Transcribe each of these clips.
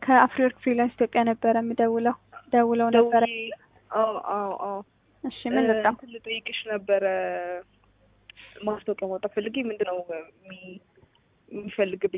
ከአፍሪወርክ ፍሪላንስ ኢትዮጵያ ነበረ የምደውለው ደውለው ነበረ። ደውዬ አዎ አዎ አዎ እሺ ምን ልጣ እንትን ልጠይቅሽ ነበረ ማስታወቂያ ማውጣት ፈልጌ ምንድን ነው የሚ- የሚፈልግብኝ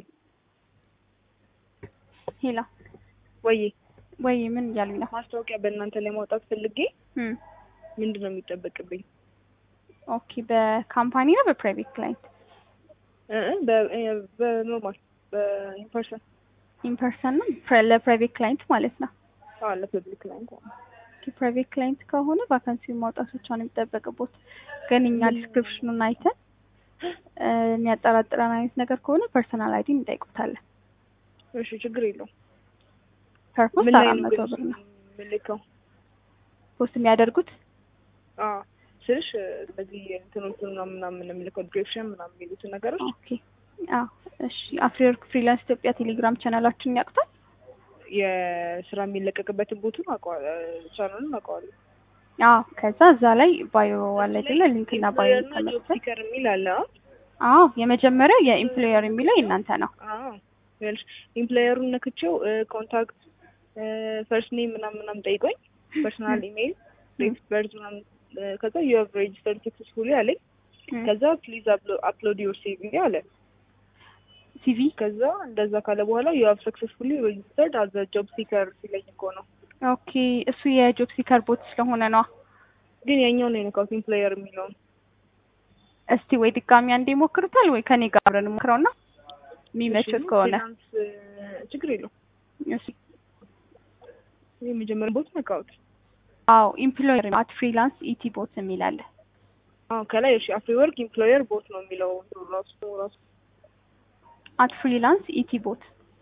ሄላ ወይ ወይ ምን እያሉኝ ነው? ማስታወቂያ በእናንተ ላይ ማውጣት ፈልጌ እም ምንድን ነው የሚጠበቅብኝ ኦኬ በካምፓኒ ነው በፕራይቬት ክላይንት እ እ በ- እ በኖርማል በኢንፐርሰን ኢንፐርሰን ነው ፕረ- ለፕራይቬት ክላይንት ማለት ነው። አዎ ለፐብሊክ ላይ እንኳን ፕራይቬት ክላይንት ከሆነ ቫካንሲውን ማውጣት ብቻ ነው የሚጠበቅቦት። ግን እኛ ዲስክሪፕሽኑን አይተን እ የሚያጠራጥረን አይነት ነገር ከሆነ ፐርሰናል አይዲ እንጠይቁታለን። እሺ ችግር የለውም ፐርፖስ ምን ላይ አራት ነው መቶ ግን ብር ነው የምልከው ፖስት የሚያደርጉት። አዎ ስልሽ እነዚህ እንትኖቹን ምናምን ምናምን የምልከው ዲስክሪፕሽን ምናምን የሚሉትን ነገሮች ኦኬ አዎ እሺ። አፍሪወርክ ፍሪላንስ ኢትዮጵያ ቴሌግራም ቻናላችንን ያውቁታል? የስራ የሚለቀቅበትን ቦቱን አውቀዋለሁ ቻናሉን አውቀዋለሁ አዎ ከዛ እዛ ላይ ባዮ አለ አይደለ? ሊንክና ባዮ ኤምፕሎየር እና ጆብ ተመርተን ሲከር የሚል አለ አ? አዎ የመጀመሪያው የኢምፕሎየር የሚለው የእናንተ ነው። አዎ ይኸውልሽ ኢምፕሎየሩን ነክቼው ኮንታክት ፈርስት ኔም ምናምን ምናምን ጠይቆኝ ፐርሰናል ኢሜይል ዴት በርዝ ምናምን እ፣ ከዛ ዩ ሃቭ ሬጅስተርድ ሰክሰስፉሊ አለኝ እም ከዛ ፕሊዝ አፕሎድ ዮር ሲቪ አለ ሲቪ ከዛ እንደዛ ካለ በኋላ ዩ ሃቭ ሰክሰስፉሊ ሬጅስተርድ አዘ ጆብ ሲከር ሲለኝ እኮ ነው ኦኬ እሱ የጆብ ሲከር ቦት ስለሆነ ነው። ግን ያኛው ነው የነካሁት ኢምፕሎየር የሚለውን እስቲ ወይ ድጋሚ አንዴ ሞክሩታል ወይ ከኔ ጋር አብረን ሞክረውና የሚመችት ከሆነ ፍሪላንስ እ፣ ችግር የለውም እሺ። ይህ የመጀመሪያ ቦት ነካሁት አዎ ኢምፕሎየር አት ፍሪላንስ ኢቲ ቦት የሚል አለ። አዎ ከላይ እሺ አፍሪ ወርክ ኢምፕሎየር ቦት ነው የሚለው እንትኑ ራሱ ራሱ አት ፍሪላንስ ኢቲ ቦት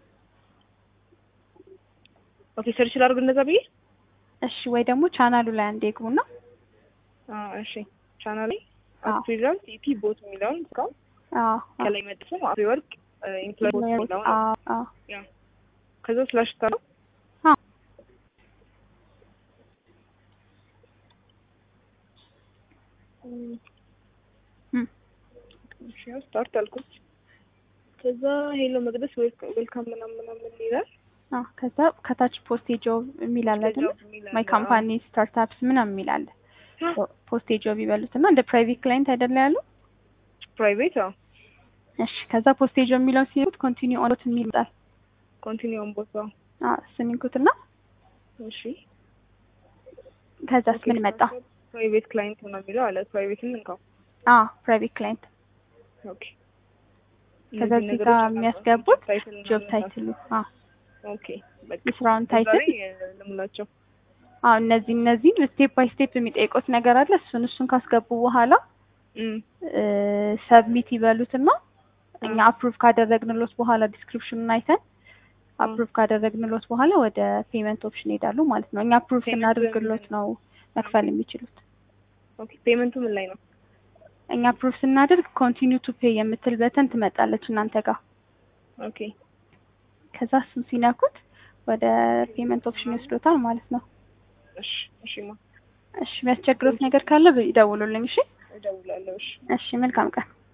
ኦኬ ሰርች ላድርግ እንደዛ ብዬ እሺ። ወይ ደግሞ ቻናሉ ላይ አንዴ ግቡና አዎ እሺ ቻናሌ አዎ ፍሪላንስ ኢቲ ቦት የሚለውን እስካሁን አዎ ከላይ መጥፎ አፍሪ ወርክ ኢምፕሎየር ቦት የሚለውን አዎ አዎ ያ ከዛ ስላሽ ታለው አዎ እም እሺ ያው ስታርት አልኩት ከዛ ሄሎ መቅደስ ዌልካም ምናምን ምናምን ይላል አዎ ከዛ ከታች ፖስቴ ጆብ የሚል አለ አይደል? ጆብ የሚል ማይ አለ። ካምፓኒ ስታርታፕስ ምናምን የሚል አለ። አዎ። ፖስቴ ጆብ ይበሉት እና እንደ ፕራይቬት ክላይንት አይደለ ያሉ ፕራይቬት አዎ እሺ ከዛ ፖስቴ ጆብ የሚለውን ሲሉት ኮንቲኒው ኦን የሚል ይመጣል። ኮንቲኒውን ቦታ አዎ እሱን ይንኩትና እሺ ከዛስ ምን መጣ? ፕራይቬት ክላይንት ነው የሚለው አለ ፕራይቬትን እንካው አዎ ፕራይቬት ክላይንት ኦኬ ከዛ እነዚህ እዚህ ነገሮች ጋር አሉ። የሚያስገቡት ታይትል ጆብ ምናምን ታይትሉ አዎ ኦኬ በቃ የስራውን እዛ ታይትል ላይ እ፣ ልሙላቸው አዎ እነዚህ እነዚህን ስቴፕ ባይ ስቴፕ የሚጠይቁት ነገር አለ። እሱን እሱን ካስገቡ በኋላ እም ሰብሚት ይበሉትና እኛ አፕሩቭ ካደረግንሎት በኋላ ዲስክሪፕሽኑን አይተን አፕሩቭ ካደረግንሎት በኋላ ወደ ፔመንት ኦፕሽን ይሄዳሉ ማለት ነው። እኛ አፕሩቭ Payment ስናደርግሎት ነው መክፈል የሚችሉት። ኦኬ ፔመንቱ ምን ላይ ነው? እኛ አፕሩቭ ስናደርግ ኮንቲኒው ቱ ፔይ የምትል በተን ትመጣለች እናንተ ጋር። ኦኬ ከዛ እሱን ሲነኩት ወደ ፔመንት ኦፕሽን ይወስዶታል ማለት ነው። እሺ እሺማ እሺ የሚያስቸግሩት ነገር ካለ ይደውሉልኝ። እሺ እደውላለሁ። እሺ እሺ መልካም ቀን።